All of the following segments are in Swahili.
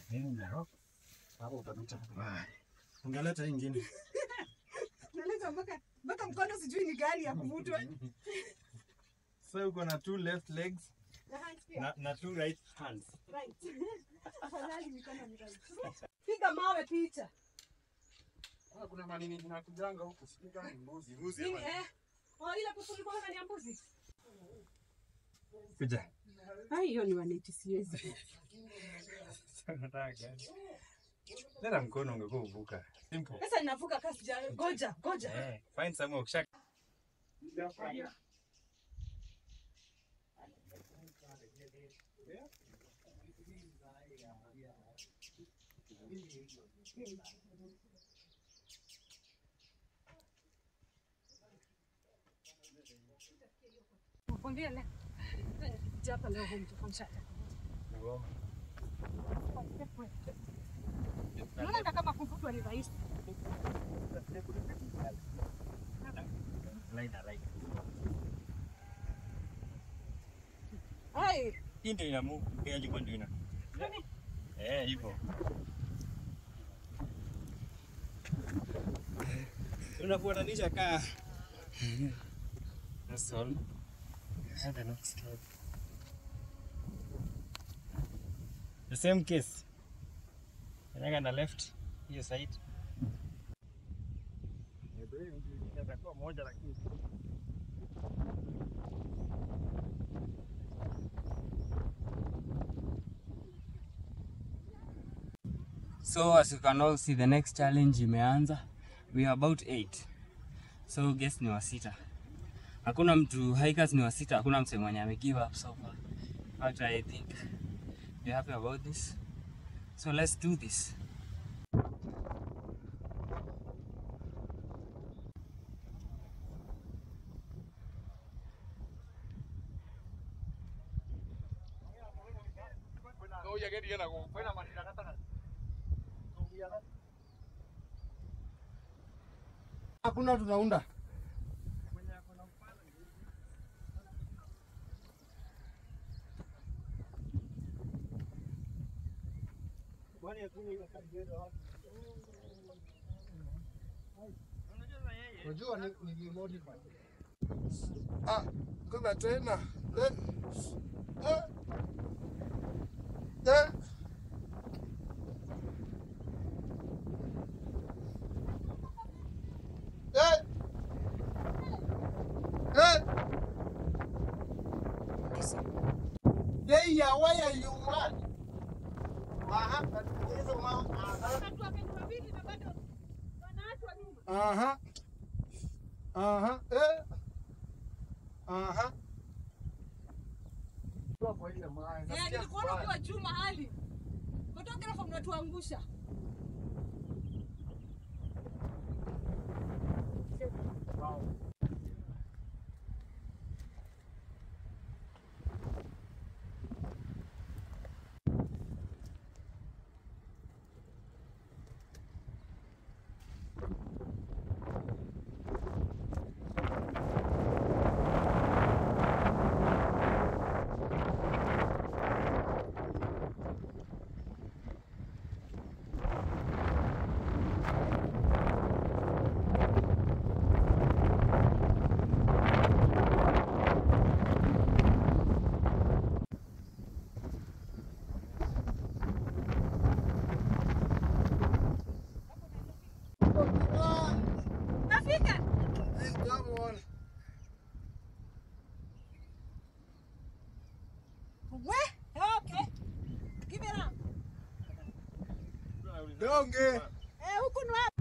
Hapo utapita. Ungeleta hii ingine. Naleta mpaka mpaka mkono sijui ni gani ya kuvutwa. Sasa uko na two left legs Na hands pia. na, na two right hands. Right. Afadhali mikono ni right. Piga mawe picha. Ah, kuna manini tunakujanga huku sijui kama ni mbuzi. Mbuzi Nini ama- eh? Oh, ile kuku ilikuwa ndani ya mbuzi. Kuja. Ah, hiyo ni waneti siwezi. Nataka gani? Leta mkono ungekuwa uvuka. Simple. Sasa ninavuka kasi ja goja, goja. Eh, find somewhere ukisha Nakwambia leo. Nikija hapa leo home tutafanisha. Unaona kama kuvutwa ni rahisi. Hai, Hii ndio ina move, pia ilikuwa ndio ina. Eh, hivyo. Unafuatanisha kaa. That's all. Have enough step. The same case. Kanyaga na left hiyo side. Itakuwa moja lakini So as you can all see the next challenge imeanza. We are about 8. So guess ni wa sita. Hakuna mtu hikers ni wa sita, hakuna msee mwenye ame give up so far. But I think we happy about this. So let's do this. Hakuna tunaunda. Unajua ni ni modify. Ah, kuna tena. Eh. Eh. Eh. Eh. Eh. Hey, yeah, why are you mad? Aha, hizo ma. Aha. watu wapendwa wawili na bado wanaachwa nyuma. Aha. Aha. Eh. Aha. Kwa ile mawe. Eh, Nasikia nilikuona vibaya. ukiwa juu mahali. Photographer mnatuangusha. Nafika. Eh, come on. We, okay. Give it up. Donge. Eh, huku ni wapi?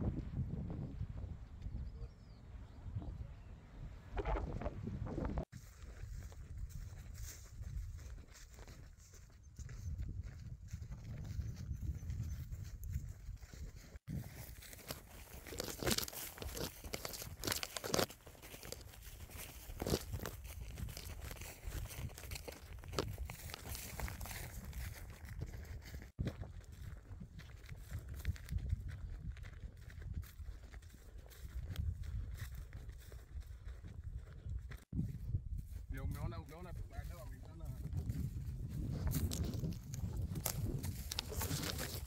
Ndio umeona umeona baadaye wameitana.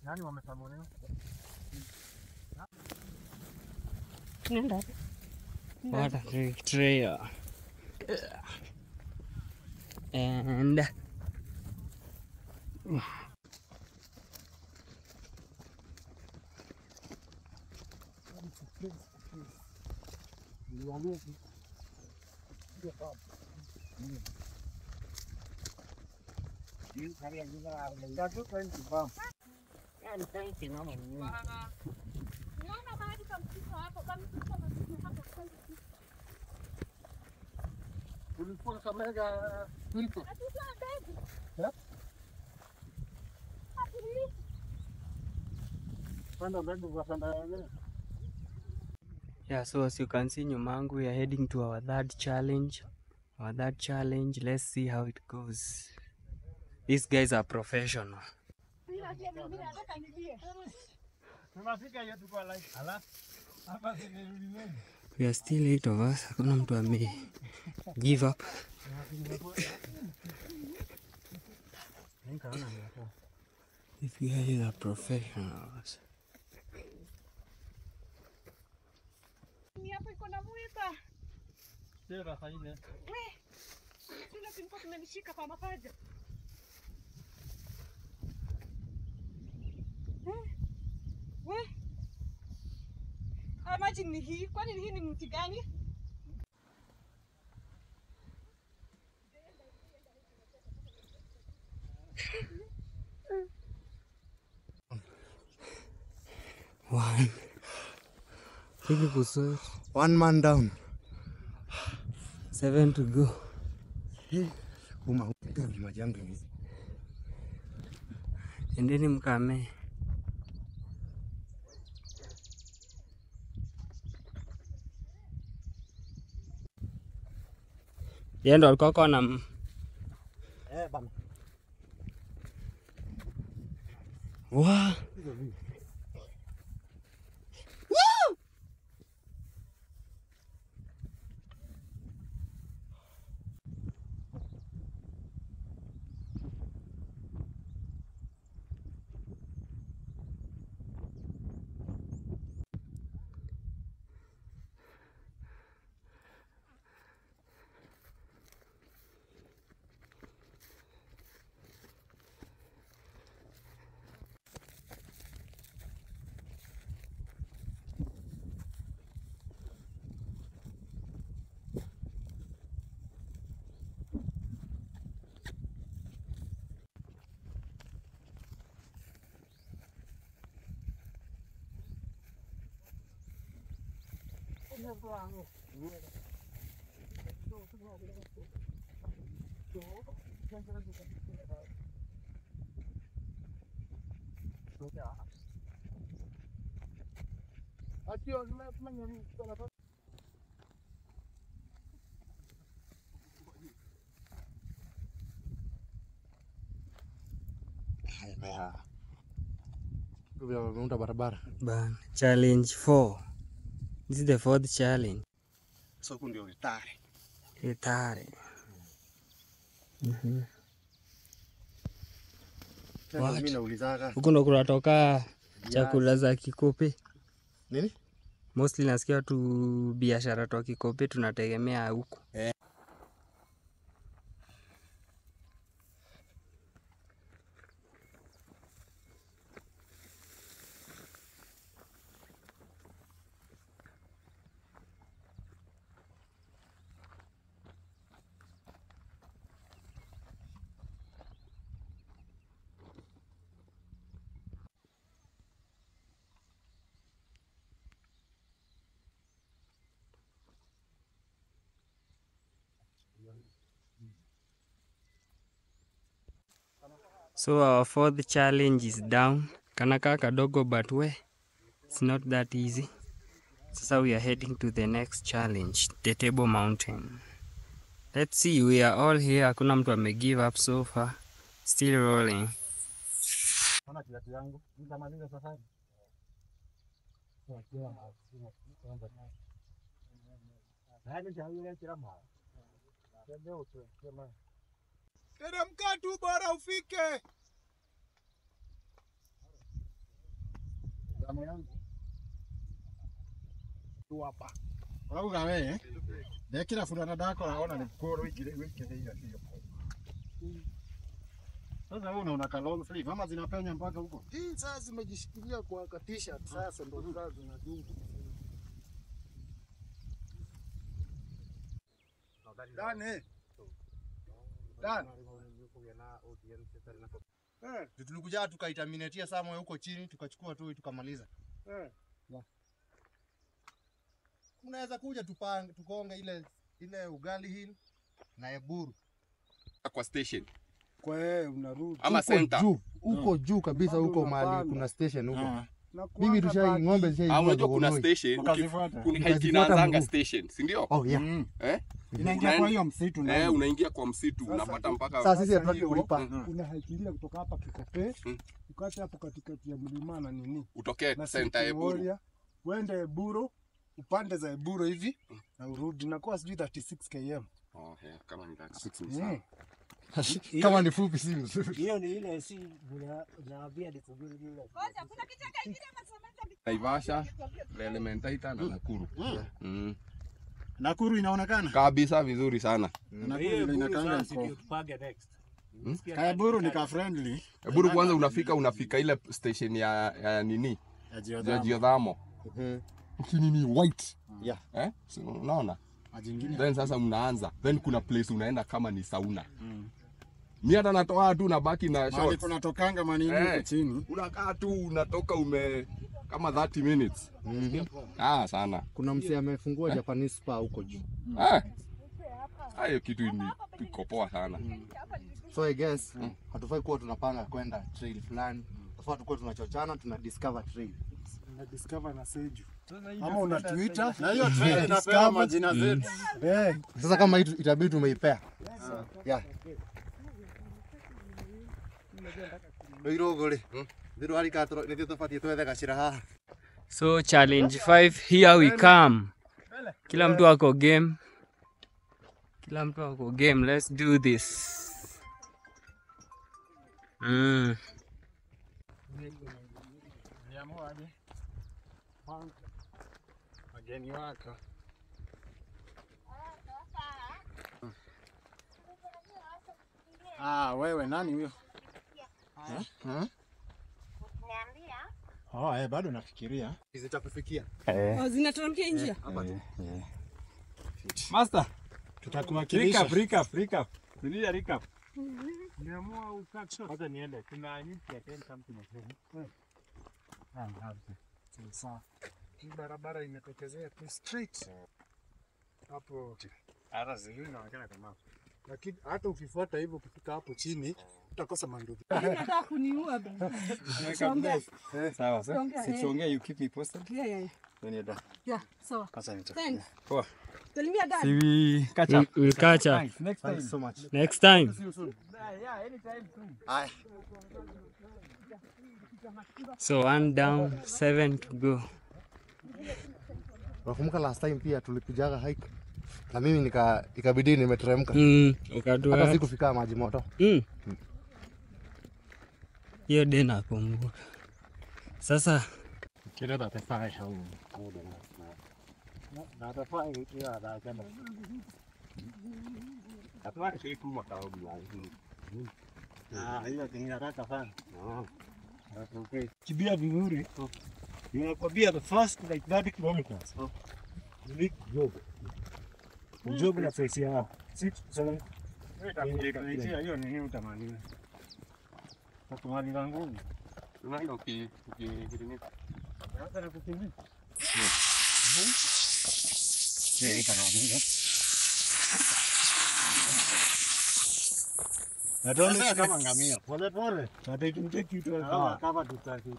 Nani wamesamuliwa? What a betrayal. And Unaona mahali pa msitu hapo, pa msitu hapo, hapo, hapo. Ulikuwa Kakamega Hilton. Hatutoa mbegu. Eh? Hatulii. Panda mbegu za panda yenyewe. yeah, so as you can see nyumangu, we are heading to our third challenge. Our third challenge, let's see how it goes. These guys are professional. Bila pia mimi nataka nilie. Tunafika hiyo tuko live. Ala. Hapa zimerudi wengi. We are still eight of us. Hakuna mtu ame give up. These guys are professionals. Ni hapo iko na mwiba. Sera faida. We. Sina tulikuwa tumenishika kwa mapaja. Eh. We. Ah, maji ni hii. Kwani hii ni mti gani? One. Three kusot. One man down. Seven to go. Uma ni majanga hizi. Endeni mkame. Yeye ndo alikuwa kwa na m- Eh bana. wa Atio nimefanya nini? Haya. Ndio wameunda barabara. ban challenge 4 this is the fourth challenge So huku ndio retire. itare Mhm. Sasa What? mimi naulizaga huku ndo kunatoka chakula za kikope nini? mostly nasikia tu biashara twa kikope tunategemea huku So our fourth challenge is down. Kanakaa kadogo but we it's not that easy. Sasa we are heading to the next challenge, the Table Mountain. Let's see, we are all here. Hakuna mtu ame give up so far. Still rolling. Ona kiatu yangu. Nitamaliza safari. Teremka tu bora ufike. Kama yangu. Tu hapa. Urauga we ndekira burana ndakora ona nĩ kũrũ ingire wĩkĩrĩire hiyo. Sasa wewe unaona ka long sleeve ama zinapenya mpaka huko? Hii sasa zimejishikilia kwa ka t-shirt sasa ndo sasa zinadunga. Dani. Dan. Eh, tulikuja tukaitaminatia Samuel huko chini tukachukua tu tukamaliza. Eh. Unaweza kuja tupange tukonge ile ile ugali hill na Eburu. kwa station Kwa yeye unarudi. ama Huko center. juu huko juu kabisa Bado huko unapanda. mahali kuna station huko. Na Mimi kuanga tushai baki. ng'ombe Ah, zishaivua unajua kuna Dogonoi. station Ukazifuata. kuna hike Ukazifuata inaanzanga mguu. station, si ndio? Oh yeah. Mm. Eh? Inaingia kwa hiyo msitu na. Eh, unaingia kwa msitu Sasa unapata tu- mpaka Sasa sisi hatutaki hiyo- kulipa. Mm. Unahaikilia kutoka hapa Kikope Mm. ukate hapo katikati ya mlima na nini utokee na center ya City Eburu. Warrior, uende Eburo upande za Eburo hivi na urudi, nakuwa sijui 36 km. Oh, yeah, kama ni 36 ni sawa. Mm. Kama ni fupi si mzuri. hiyo ni ile si unaambia ni kubiri ile Ngoja, kuna kichaka ingine masamaki Naivasha, Elementaita na Nakuru. Mm. Nakuru inaonekana. Kabisa vizuri sana. Nakuru ile inakaanga mko. tupange next Kaya Buru ni ka friendly. Eburu kwanza unafika unafika ile station ya, ya nini? Ya Ya geothermal. geothermal. Ukinini white. Yeah. Eh? Si unaona? Maji ingine. Then sasa mnaanza. Then kuna place unaenda kama ni sauna. Mi hata natoa tu nabaki na Mahali shorts. kunatokanga manini Eh. huko chini. Unakaa tu unatoka ume kama 30 minutes. Ah, sana. Kuna msee amefungua Japanese spa huko juu. Ah. Hayo kitu ni iko poa sana. So I guess hatufai kuwa tunapanga kwenda trail fulani. Tafaa tukuwa tunachochana tuna discover trail. Una discover na Seju ama una Twitter Na hiyo trail inapewa Discover. majina zetu. eh, Sasa kama hii tu- itabidi tumeipea. Yeah. Oirogore. Ndiru hari ka tro nithio tubatie twethe gacira haha. So challenge 5 here we come. Kila mtu ako game. Kila mtu ako game. Let's do this. Mm. Niamuaje? Wageni wako. Ah, wewe nani huyo? Oh, eh, bado nafikiria. Zitakufikia. Oh, zinateremkia njia. master Tutakuwakilisha. recap recap rudia recap niamua ukat shot hata niende kuna need to attend something sawa. Hii barabara imetokezea tu straight hapo, Hata zingine inaonekana kama. lakini hata ukifuata hivyo ukifika hapo chini utakosa mandugu. Nataka kuniua bana. Tuongee. sawa Tuongee, eh. tuongee you keep me posted Yeah, yeah, yeah. when you're done Yeah, sawa. Sasa nita. Thanks. Poa. Salimia dad. see we catch We'll, up we'll catch up Thanks. next time Thanks so much. next time. Haya. So one down, seven to go. Nakumbuka last time pia tulikujaga hike na mimi nika ikabidi nimeteremka. Mm, Hata ukadua. sikufika maji moto. Mm. Hiyo de nakumbuka. Sasa Kile tatafaa au. na atafaa hiyo atakwenda atafaa shi kuma kaogi Ah, hiyo kingine haraka sana. Okay. Kimbia vizuri. Ninakwambia the first like 30 kilometers. You need jog. Jog na face ya six seven. Itakuletea hiyo nini utamaliza. Takumaliza nguvu. Unaenda uki uki Hata na kukimbia. Na don't Sasa kama ngamia. pole pole. But it will take you to a Kama car. kama tutaki.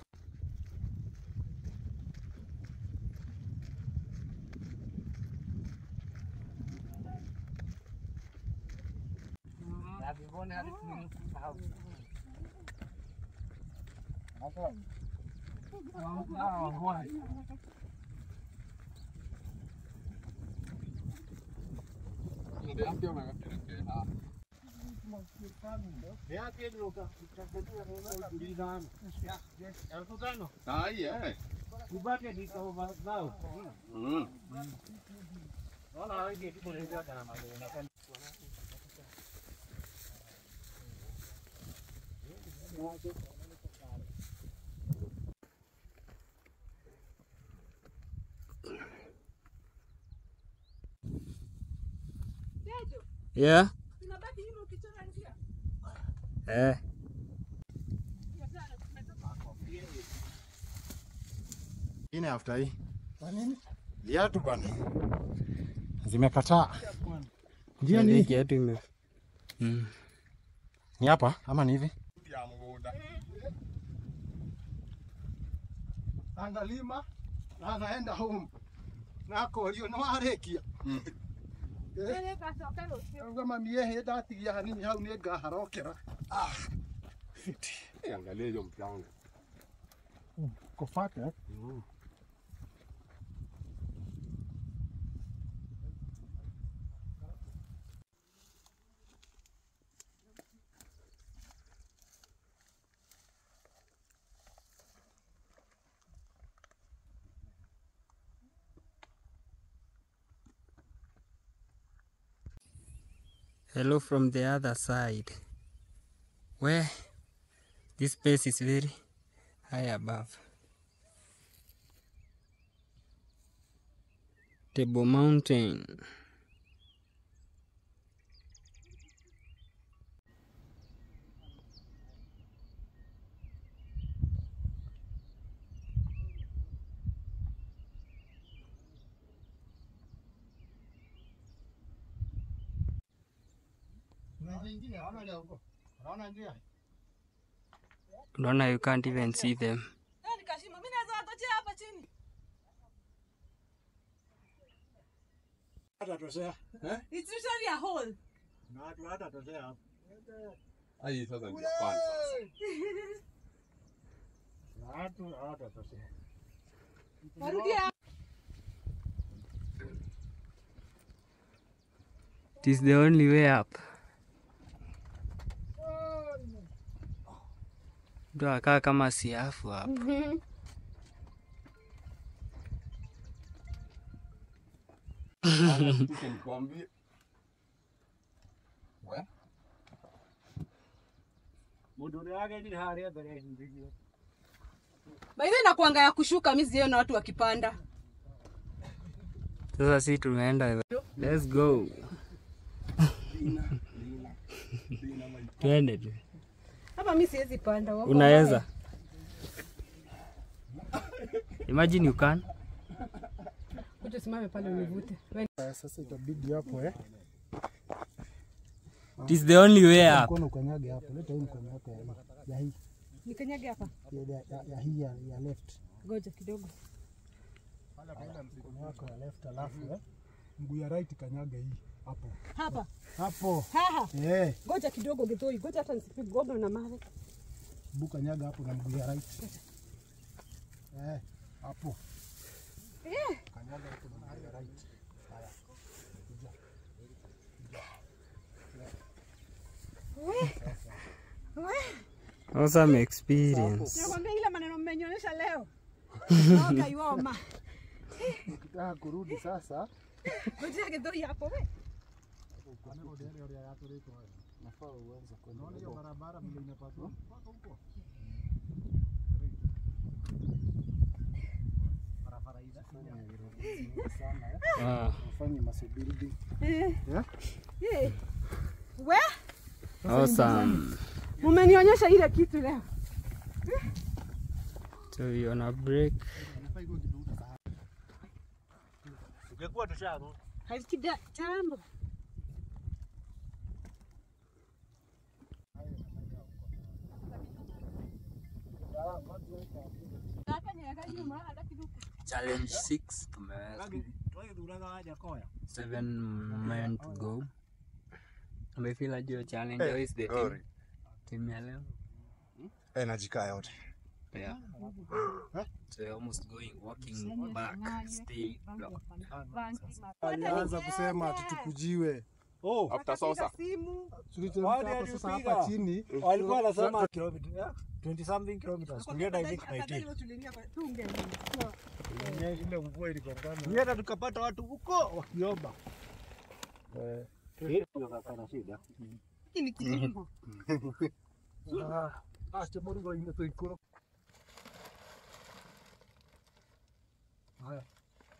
Ah, yeah. Ubate ni over now. Mm. Naona wengi tu ndio kana mambo na Yeah. Tunabaki nyuma ukichora njia. Eh. Ine after hii. Kwa nini? Viatu bwana. Zimekataa. Njia Ndio ni kiatu ime. Mm. ni hapa ama ni hivi? Ya mgunda. analima na anaenda home nako rio no arekia Nene gacoka rũciũ. auga mami ehe ndatigia hanini hau nĩ ngaharokera Eh, Angalia hiyo mchanga. Kofata. Hello from the other side. Where this place is very high above. Table Mountain. ingine hawana huko naona njia Unaona you can't even see them. Leo ni kashimo. Mimi naweza watachia hapa chini. hata tosea. It's literally a hole. Na watu hata tosea hapo. Ai sasa ndio kwanza. Na watu hata tosea. Warudi hapa. It is the only way up. Mtu akaa kama siafu hapo. Tuko nikwambie. We. Mundu wake ni haria mbere ndio. By the way nakuanga ya kushuka mimi sijaona watu wakipanda. Sasa si tumeenda. Let's go. Twende tu. Hapa mimi siwezi panda. wako Unaweza. Imagine you can. mbaya. Kuja simame pale univute. Wewe Sasa itabidi hapo eh. It is the only way up. Mkono ukanyage hapo. Leta hii mkono yako ya hii. Ya hii. nikanyage hapa. Ya, ya, ya, ya hii ya, ya left. Ngoja kidogo. Mkono wako ya left alafu eh. Mguu ya right kanyaga hii. Hapo. Hapa. Hapo. Haha. Eh, Ngoja kidogo Githoi. Ngoja hata nisipigwe na mawe. mguu kanyaga hapo na mguu ya right. Eh, hapo. Eh. Kanyaga hapo na mguu ya right. Haya. Awesome experience. Nakwambia ile maneno mmenionyesha leo. Naoga iwoma. Ukitaka kurudi sasa, Ngoja Githoi hapo we. nafaa uanze kwenda. Unaona hiyo barabara vile inapaswa mpaka huko. Barabara hizi sana eh. Ah, Ufanye muscle building. Eh. Yeah? Eh. We, awesome. mmenionyesha ile kitu leo. So we on a break. Ungekuwa tushago. Haikida tambo. Challenge 6 tumeweza. Toi duraga haja koya. Seven men to go. Umefeel aje hiyo challenge? How is the team? Glory. Team ya leo? Eh, najikaa yote. Yeah. So you're almost going walking back, stay block. Alianza kusema ati tukujiwe. Oh, After sosa. Simu. Tuliteremka Wale hapa sasa alipiga. hapa chini. walikuwa wanasema kilomita. 20 something kilometers. Tulienda I think 19. Afadhali tuliingia kwa tunge. Ile- Ile mvua iligongana. Tulienda tukapata watu huko wakiomba. Eh, Hii ni kilimo. ah, ah, chemoringo ine tuikuro. Haya.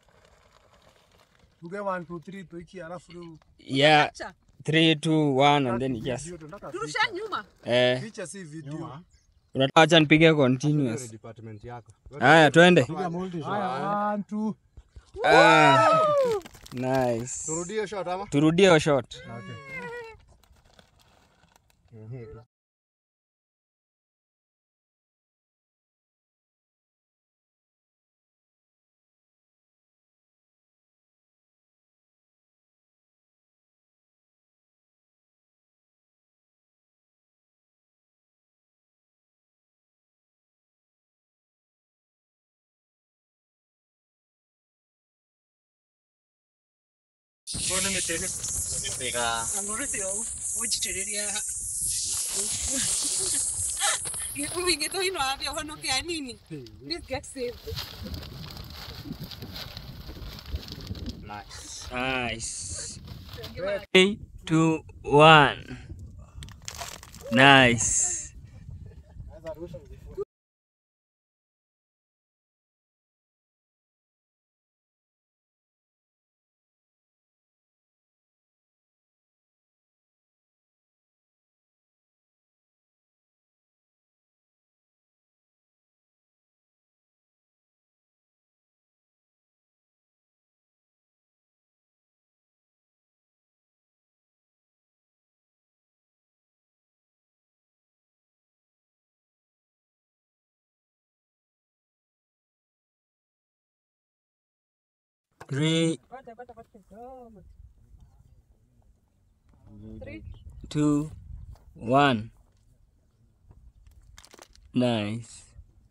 Tuge 1 2 3 tuiki alafu rĩu Yeah, Acha. 3 2 1 and then yes. video tunataka Turusha nyuma. Eh, picha si video. unataka acha nipige continuous. department yako. Haya, twende. Haya 1 2 Ah, nice. Turudie shot ama? Turudie hiyo shot. Ungetoinwa avya honokea nini? Please get saved. Nice. Three, two, one. Nice. Three, two, one. Nice.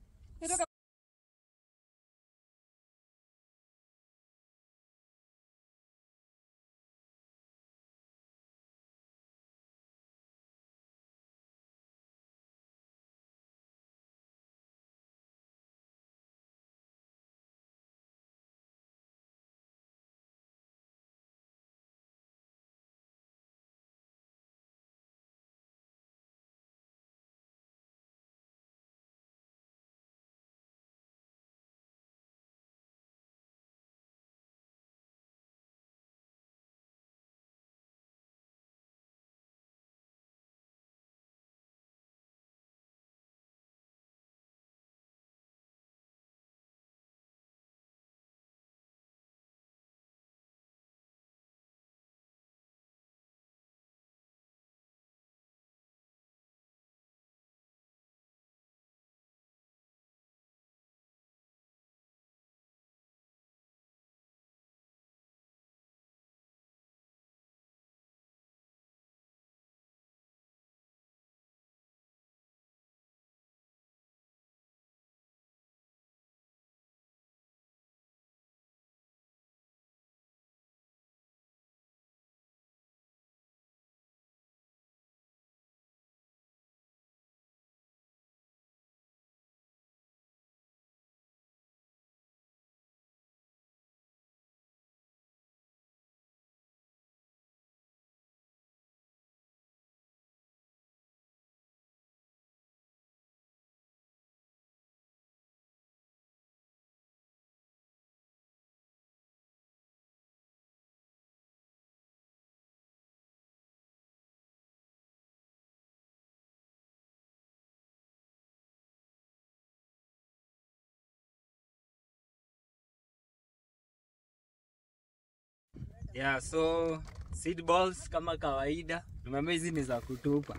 Yeah, so seed balls kama kawaida. Remember hizi ni za kutupa.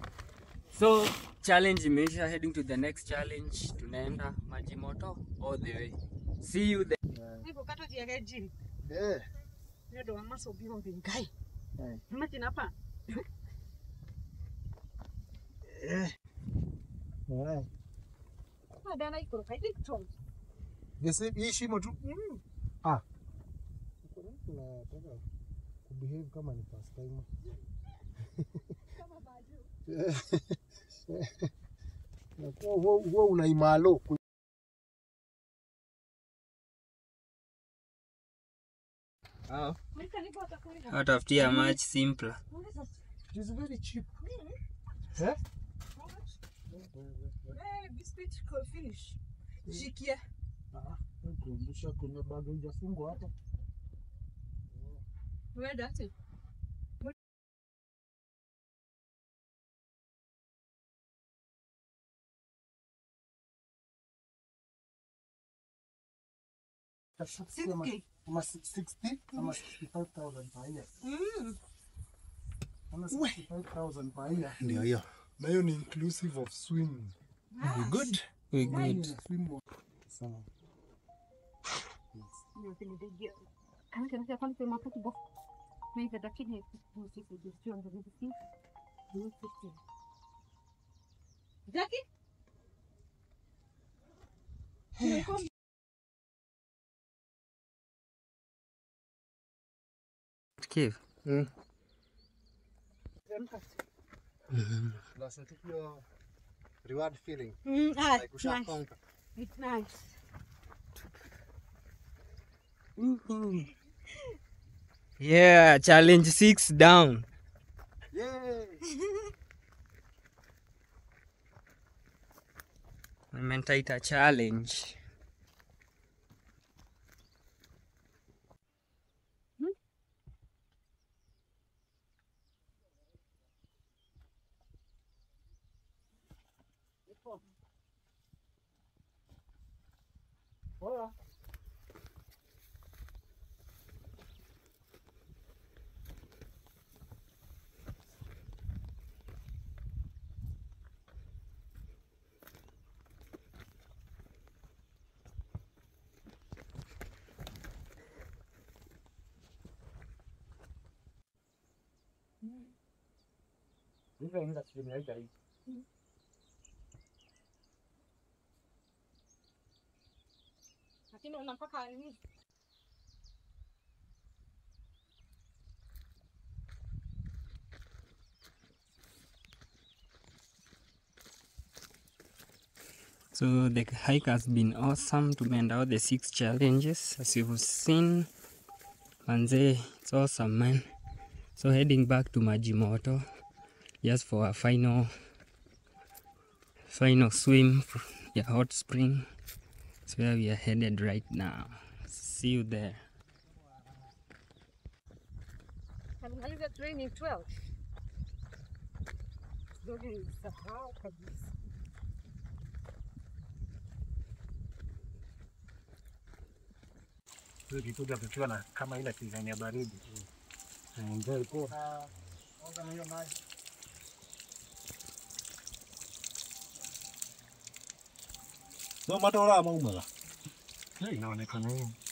So challenge imeisha, heading to the next challenge. Tunaenda maji moto all the way. See you there. Hivyo kato jiage jini. Eh. Ndio ndo amaso biho vingai. Imagine hapa. eh, Madana iko kaidi tong. The same hii shimo tu. Mm. Ah. Tunataka kubehave kama ni first time. Kama baju. Na huo- huo huo unaimalo Watafutia much simpler. It is very cheap. Eh, biscuit could finish. Shikie. Kumbusha kuna bado hujafungwa hapa. Where that it? Ama- ama 60 ama 65,000 per year. Mm. Ama 65,000 per year. Ndio hiyo. Na hiyo ni inclusive of swimming. We good. We good. Swim Sawa. Jackie? Kev. Unasikia hiyo reward feeling Mm, ah, like usha conquer. It's nice. Yeah, challenge six down. Yay! Nimentaita challenge. Lakini unapaka nini? So the hike has been awesome. Tumeenda all the six challenges as you've seen. Manze, it's awesome man. So heading back to Majimoto just for a final final swim for the hot spring. That's where we are headed right now. See you there. Alimaliza training 12. Ndio nilisahau kabisa. Tulikuja tukiwa na kama ile design ya baridi. Enjoy poa. So matora ama umela? Inaonekana hivi.